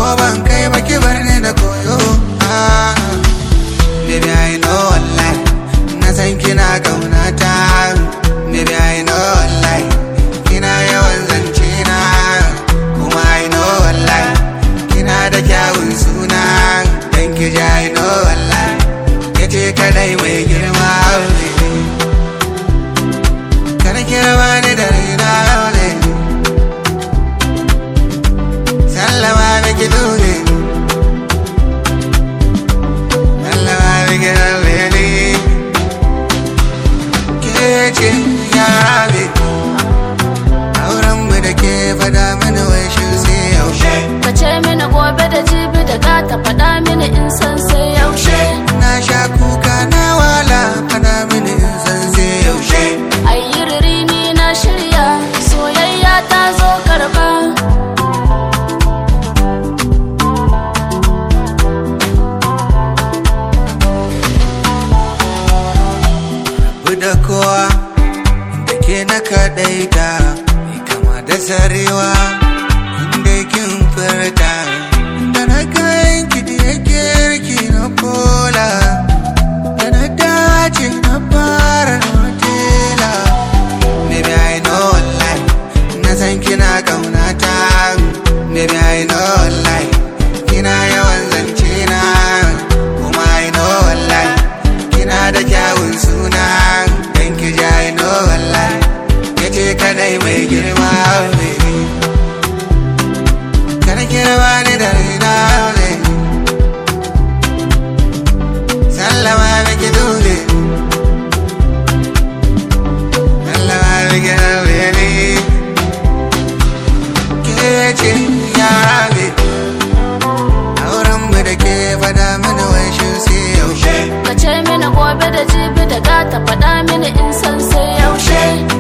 ban kai baki bar ni da koyo ah. Baby I know wallahi na san kina kaunata Baby I know wallahi kina yawan zance na kuma I know wallahi kina da kyawun suna dan ki ji I know wallahi yace kadai mai girma baby Kana kira bani da raina ne Sallama miki dole Sallama miki dole ne Ke ce ya rabe Auren mu da ke fada mini wai shi sai yaushe Ka ce mini gobe da jibi da gata faɗa mini in san sai yaushe Na sha kuka na wala fada mini in san sai yaushe Ayi riri ni na shirya soyayya ta zo karba rabu da kowa da ke na kaɗaita mai kama da sarewa inda kin furta da na kayan ki da yake riki na kola da na dace na fara na matela Baby I know wallahi na san kina kaunata Baby I know wallahi kina yawan zance na kuma I know wallahi kina da kyawun suna dan ki ji I know wallahi yace kadai mai girma baby kana kira bani da raina baby sallama miki dole sallama miki dole ke ce ya rabe auren mu da ke fada mini wai shi sai yaushe Ka ce mini gobe da jibi da gata faɗa mini in san sai yaushe